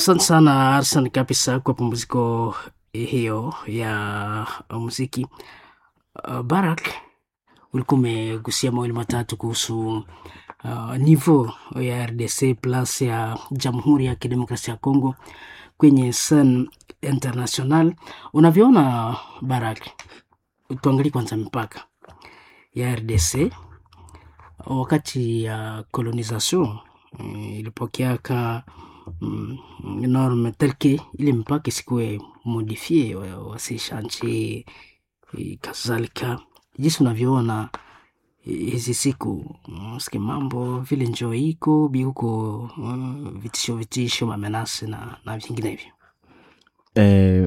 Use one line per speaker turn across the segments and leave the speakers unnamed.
Asante sana Arsan kabisa kwa pumziko hiyo ya muziki. Uh, Barak, ulikuwa umegusia mawili matatu kuhusu uh, niveau ya RDC plus ya Jamhuri ya Kidemokrasia ya Kongo kwenye scene international. Unavyoona Barak, tuangalie kwanza mipaka ya RDC wakati ya colonisation mm, ilipokeaka mm, norme telke ile mpaka isikuwe modifie wasishanchi kadhalika. Jinsi unavyoona eh, hizi siku mm, siki mambo vile njo iko biuko mm, vitisho vitisho mamenasi na, na vinginevyo
eh,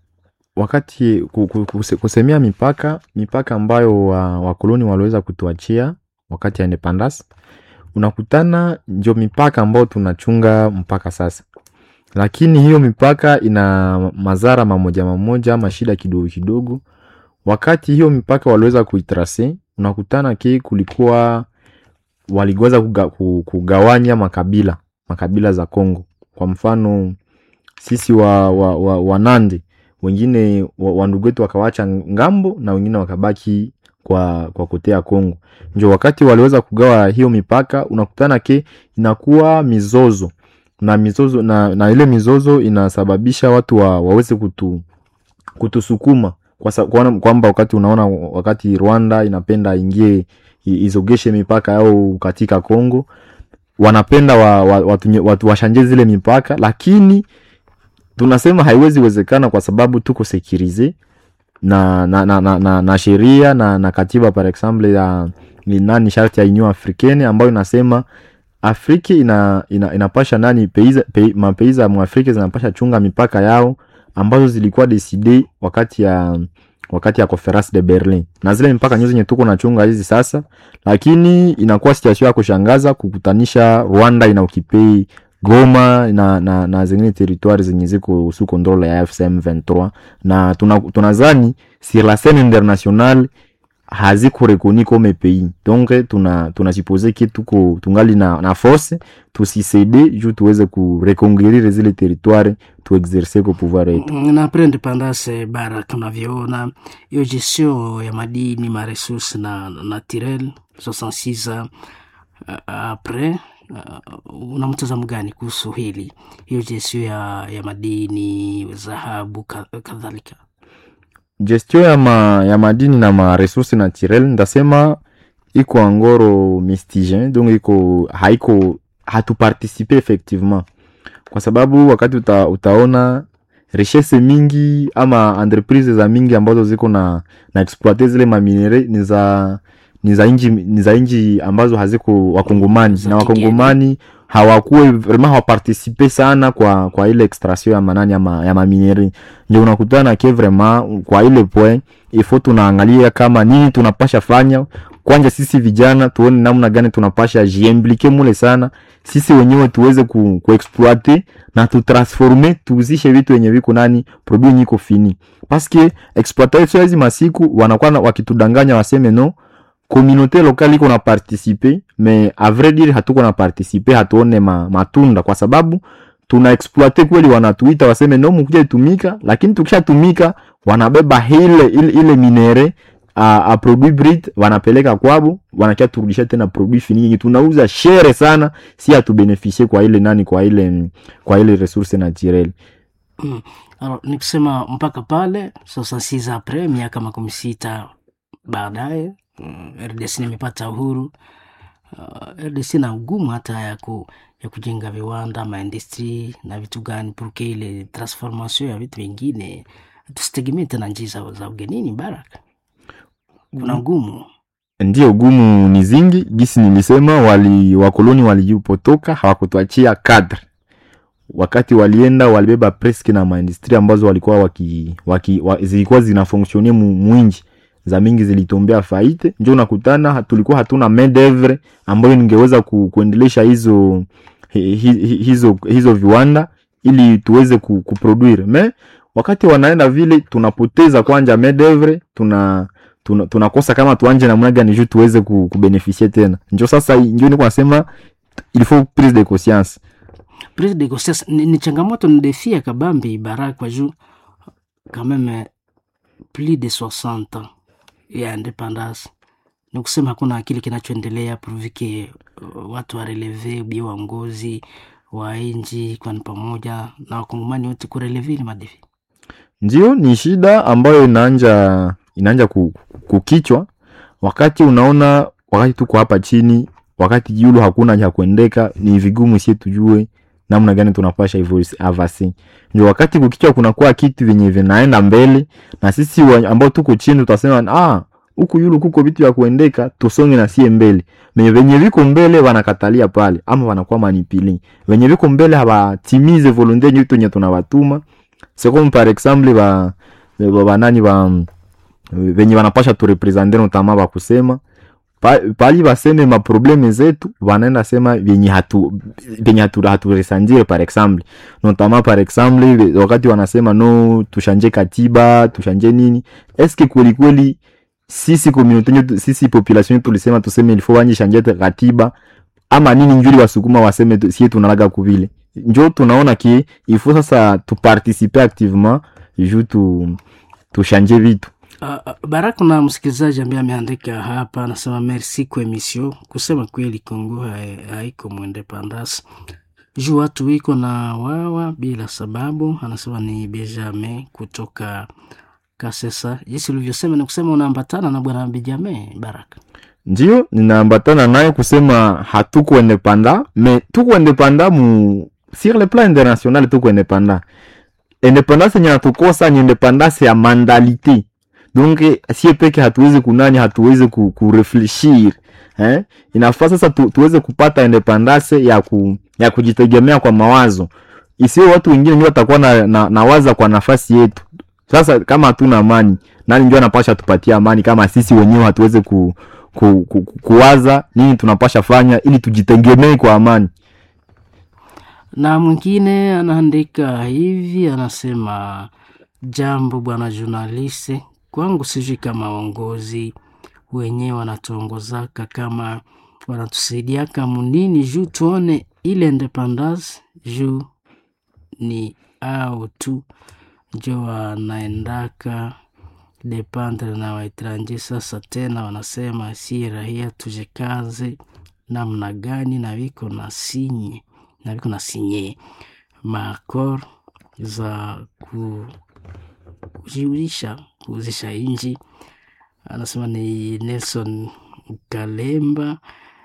wakati ku- ku- kuse- kusemea mipaka mipaka ambayo wa- wakoloni waliweza kutuachia wakati ya independence unakutana ndio mipaka ambayo tunachunga mpaka sasa lakini hiyo mipaka ina madhara mamoja mamoja ama shida kidogo kidogo wakati hiyo mipaka waliweza kuitrase unakutana ki kulikuwa waliweza kuga, ku- kugawanya makabila makabila za Kongo kwa mfano sisi wa, wa, wa, wanande wengine wa- wandugu wetu wakawacha ngambo na wengine wakabaki kwa kwa kotea Kongo. Ndio wakati waliweza kugawa hiyo mipaka, unakutana ke inakuwa mizozo na mizozo na, na ile mizozo inasababisha watu wa, waweze kutu, kutusukuma kwa sa- kuona kwamba wakati unaona wakati Rwanda inapenda ingie i- izogeshe mipaka yao katika Kongo wanapenda wa, wa, watu, watu washanje zile mipaka lakini tunasema haiwezi wezekana kwa sababu tuko sekirize na na, na, na, na, na sheria na, na katiba par exemple ya ni nani sharti ya Union Africaine ambayo inasema Afrika ina, ina, inapasha nani peiza, pe, mapeiza mwafrika zinapasha chunga mipaka yao ambazo zilikuwa decide wakati ya wakati ya conference de Berlin na zile mipaka nyote zenye tuko nachunga hizi sasa, lakini inakuwa situation ya kushangaza kukutanisha Rwanda ina ukipei Goma na, na, na zingine territoire zenye ziko sous contrôle ya FCM 23 na tuna- tunazani sur la scène internationale hazikurekoni comme pays donc tuna tunajipose ke tuko tungali na, na force tusisede juu tuweze kureconquérir zile territoire tuexerce ko pouvoir yetu
Mm, na après independance bara tunavyoona hiyo gestion ya madini maresource na naturel 66 uh, après uh, una mtazamo gani kuhusu hili hiyo gestion ya, ya madini dhahabu ka- kadhalika
gestion ya, ma, ya madini na maresource naturel ndasema iko angoro mistige donc iko haiko hatuparticipe effectivement kwa sababu wakati uta, utaona richesse mingi ama entreprise za mingi ambazo ziko na na exploite zile maminere ni za ni za inji ni za inji ambazo haziko wakongomani
Za
na
kigeni.
wakongomani hawakuwe vraiment hawaparticipe sana kwa kwa ile extraction ya manani ya, ma, ya maminere ndio unakutana ke vraiment kwa ile point ifo tunaangalia kama nini tunapasha fanya kwanja sisi vijana tuone namna gani tunapasha jiimplike mule sana sisi wenyewe tuweze ku, kuexploite na tutransforme tuuzishe vitu yenye viko nani produit nyiko fini paske exploitation ya hizi masiku wanakuwa na- wakitudanganya waseme no communauté locale iko na participe mais a vrai dire hatuko na participe hatuone ma, matunda kwa sababu tuna exploite kweli wanatuita waseme no mkuja tumika lakini tukishatumika wanabeba ile ile, ile minere a, a produit brut wanapeleka kwabo wanakia turudisha tena produit fini yenye tunauza shere sana si hatubenefisie kwa ile nani kwa ile kwa ile resource naturelle
mm. Alors, ni kusema mpaka pale 66 après miaka makumi sita baadaye mm, RDC nimepata uhuru uh, RDC na ugumu hata ya, ku, ya kujenga viwanda maindustri na vitu gani purke ile transformation ya vitu vingine tusitegemee tena njii za, za ugenini baraka kuna ugumu
ndio gumu ni zingi gisi nilisema wali wakoloni walipotoka hawakutuachia kadre wakati walienda walibeba preske na maindustri ambazo walikuwa waki, waki, wa, zilikuwa zinafonksionie mu, mwinji za mingi zilitombea faite njo unakutana ha- tulikuwa hatuna main d'oeuvre ambayo ningeweza ku, kuendelesha hizo hi, hi, hi- hizo hizo viwanda ili tuweze ku, kuproduire me wakati wanaenda vile tunapoteza kwanja main d'oeuvre tuna tuna- tunakosa kama tuanje namna gani juu tuweze ku, kubenefisie tena njo sasa njo niko nasema il faut prise de conscience
prise de grossesse ni, ni changamoto ni defi ya kabambi bara kwa juu quand même plus de 60 ans ya independance ni kusema hakuna kile kinachoendelea purvike uh, watu wareleve ubia waongozi wa nji kwani pamoja na wakongomani wote kureleve ile madefi
ndio ni shida ambayo inaanja inaanja ku- kukichwa wakati unaona wakati tuko hapa chini wakati yulu hakuna cha kuendeka ni vigumu sie tujue namna gani tunapasha evolve- avasi ndio wakati kukichwa kunakuwa kitu vyenye vinaenda mbele na sisi wa- ambao tuko chini tutasema ah huku yulu kuko vitu vya kuendeka tusonge na sie mbele me venye viko mbele wanakatalia pale ama wanakuwa manipili venye viko mbele hawatimize volonte nyetu nye tunawatuma c'est comme par exemple ba ba- banani ba venye wanapasha turepresente notama bakusema pa- pali baseme maprobleme zetu wanaenda sema vyenye hatu vyenye hatu, haturesandire par exemple notama par exemple ve- wakati wanasema no tushanje katiba tushanje nini eske kweli kweli sisi community yetu sisi population yetu tulisema tuseme ilifo wanje shanje katiba ama nini njuri wasukuma waseme tu- sie tunalaga kuvile njo tunaona ki ifo sasa tuparticipe activement ju tu tushanje vitu
Uh, uh, Barak, kuna msikilizaji ambaye ameandika hapa, anasema merci kwa emission. Kusema kweli, Kongo hai- haiko mwendepandasi juu watu wiko na wawa bila sababu. Anasema ni Benjamin kutoka Kasesa. Jinsi ulivyosema ni kusema unaambatana na bwana Benjamin Barak.
ndio ninaambatana naye kusema hatuko independa me tuko independa mu sur le plan international tuko independa independance yenye natukosa ni independance ya mandalite donc sie peke hatuwezi kunani hatuwezi ku, kurefleshir eh? inafaa sasa tu, tuweze kupata independance ya, ku, ya kujitegemea kwa mawazo isiwe watu wengine ndio watakuwa na, na, na waza kwa nafasi yetu sasa kama hatuna amani nani ndio anapasha tupatie amani kama sisi wenyewe hatuweze ku, ku, ku, ku, kuwaza nini tunapasha fanya ili tujitegemee kwa amani
Na mwingine anaandika hivi, anasema jambo bwana journaliste, kwangu sijui kama waongozi wenyewe wanatuongozaka kama wanatusaidiaka munini juu tuone ile independance juu ni au tu njo wanaendaka dependre na waetranje. Sasa tena wanasema si rahia tujikaze namna gani, na viko na sinye na viko na sinye maakor za ku, kujiulisha kuuzisha inji. Anasema ni Nelson Kalemba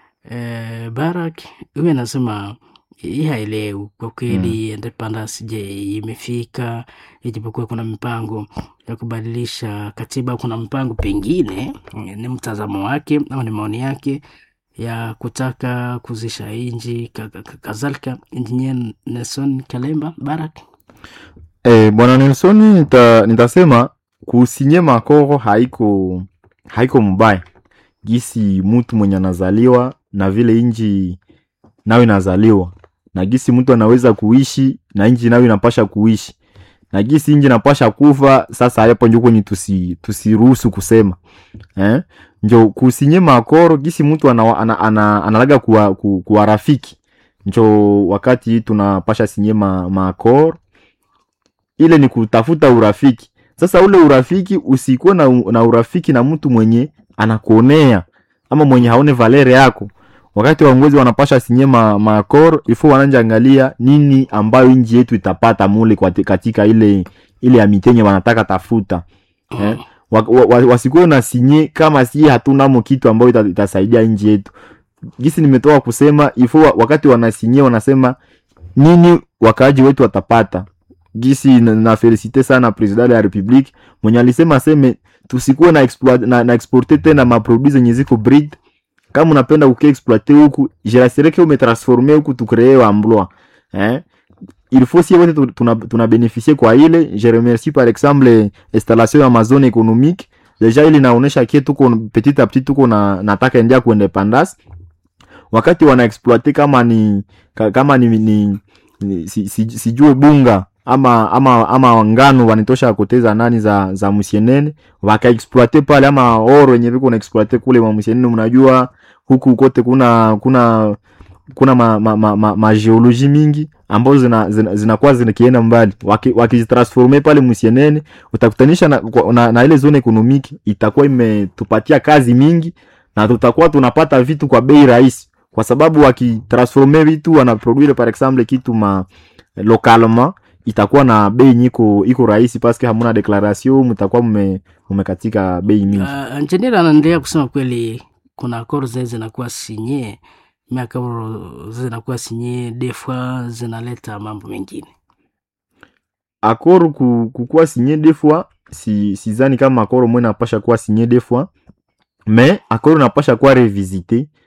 eh, Barak huyu anasema hii haelewi kwa kweli independence je imefika ijapokuwa kuna mipango ya kubadilisha katiba kuna mpango pengine eh, ni mtazamo wake au ni maoni yake ya kutaka kuzisha inji ka- ka- ka- kadhalika injinia Nelson Kalemba Barak
Eh, bwana Nelson nita, nitasema kusinye makoro haiko haiko mbaya gisi mtu mwenye anazaliwa na vile inji nayo inazaliwa na gisi mtu anaweza kuishi na inji nayo inapasha kuishi na gisi inji inapasha kufa sasa hapo njo kwenye tusi tusiruhusu kusema eh? njo kusinye makoro gisi mtu ana, ana, ana, analaga kuwa, ku, kuwa rafiki njo wakati tunapasha sinye ma, makoro ile ni kutafuta urafiki sasa ule urafiki usikuwe na, na urafiki na mtu mwenye anakuonea ama mwenye haone valere yako wakati waongozi wanapasha sinye ma, maakor ifo wananja angalia nini ambayo nji yetu itapata mule kwa, katika ile ile amitenye wanataka tafuta eh? wa, wa, wa, wasikuwe na sinye kama si hatunamo kitu ambayo ita, itasaidia nji yetu gisi nimetoka kusema ifo wa- wakati wanasinye wanasema nini wakaaji wetu watapata gisi na, na felicite sana president ya republique mwenye alisema aseme tusikuwe na, exploit, na, na exporte tena maproduit zenye ziko breed kama unapenda ukiexploite huku jirasireke umetransforme huku tukree emploi eh? il faut si wote tu- tuna, tuna beneficie kwa ile je remercie par exemple installation ya mazone économique deja ile inaonesha kie tuko petit a petit tuko na nataka endia ku independance wakati wana exploite kama ni ka- kama ni, ni, ni si, si, sijue bunga ama ama ama ngano wanitosha koteza nani za za musienene wakaexploite pale ama oro yenye viko na exploite kule mwa musienene mnajua huku kote kuna kuna kuna ma, ma, ma, ma, ma geologie mingi ambazo zinakuwa zina, zina zinakienda mbali wakizitransforme waki pale musienene utakutanisha na, na, na ile zone ekonomiki itakuwa imetupatia kazi mingi na tutakuwa tunapata vitu kwa bei rahisi kwa sababu wakitransforme vitu wanaproduire par exemple kitu ma localement itakuwa na bei nyiko iko rahisi paske hamuna declaration mtakuwa mmekatika bei mingi
uh, engineer anaendelea kusema kweli kuna akoro zenye zinakuwa sinye miakoro zinakuwa sinye defwa zinaleta mambo mengine
akoro kukuwa sinye defwa si sizani kama akoro mwe napasha kuwa sinye defwa me akoro napasha kuwa revisite